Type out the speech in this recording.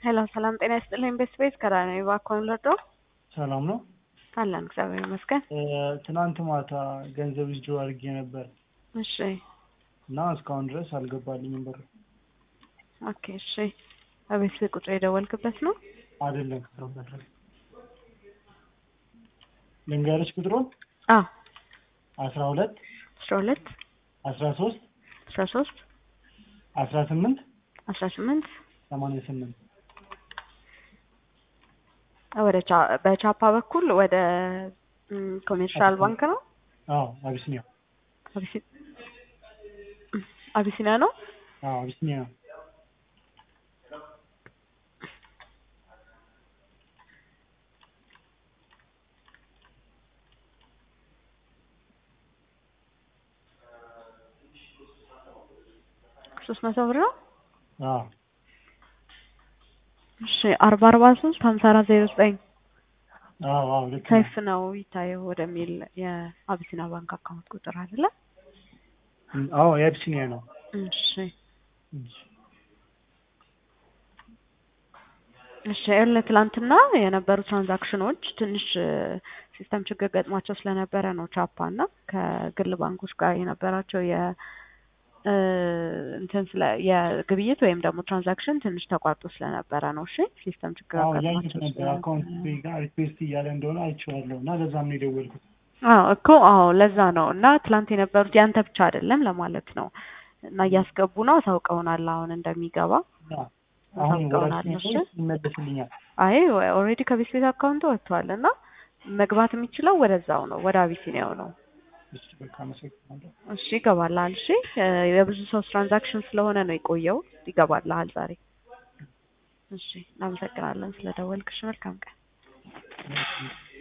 ሄሎ ሰላም ጤና ይስጥልኝ። ቤት ቤት ከራኔ ባኮን ለዶ ሰላም ነው። አለን እግዚአብሔር ይመስገን። ትናንት ማታ ገንዘብ ይዞ አድርጌ ነበር እሺ እና እስካሁን ድረስ አልገባልኝም ብር። ኦኬ እሺ። በቤት ቁጥር የደወልክበት ነው? አይደለም ከፍረበት ልንገርሽ ቁጥሩን አዎ አስራ ሁለት አስራ ሁለት አስራ ሶስት አስራ ሶስት አስራ ስምንት አስራ ስምንት ሰማንያ ስምንት ወደ ቻ- በቻፓ በኩል ወደ ም፣ ኮሜርሻል ባንክ ነው አዎ አቢሲኒያ አቢሲ- አቢሲኒያ ነው። አዎ አቢሲኒያ ነው። ሶስት መቶ ብር ነው። አዎ እሺ አርባ አርባ ሶስት ሀምሳ አራት ዜሮ ዘጠኝ አዎ አዎ ልክ ነው። ሰይፍ ነው ይታየው ወደሚል የአቢሲና ባንክ አካውንት ቁጥር አይደለ? አዎ የአቢሲኒያ ነው። እሺ እሺ ይኸውልህ ትላንትና የነበሩ ትራንዛክሽኖች ትንሽ ሲስተም ችግር ገጥሟቸው ስለነበረ ነው ቻፓ እና ከግል ባንኮች ጋር የነበራቸው የ እ፣ እንትን ስለ የግብይት ወይም ደግሞ ትራንዛክሽን ትንሽ ተቋርጦ ስለነበረ ነው። እሺ ሲስተም ችግር አዎ ያየሁት አጋጥሟቸው ነበር ስለነበረ አካውንት ጋር ሪኩዌስት እያለ እንደሆነ አይቼዋለሁ እና ለዛም ነው የደወልኩት። አዎ እኮ አዎ ለዛ ነው እና ትላንት የነበሩት ያንተ ብቻ አይደለም ለማለት ነው እና እያስገቡ ነው አሳውቀውናል አሁን እንደሚገባ እና አሁን አሳውቀውናል ወራችን እሺ ይመለስልኛል። አይ ኦልሬዲ ከቤት ቤት አካውንቱ ወጥቷል እና መግባት የሚችለው ወደዛው ነው ወደ አቢሲኒያው ነው እሺ በቃ አመሰግናለሁ። እሺ ይገባልሃል እሺ እ፣ የብዙ ሰው ትራንዛክሽን ስለሆነ ነው የቆየው ይገባልሃል ዛሬ እሺ እናመሰግናለን ስለደወልክሽ መልካም ቀን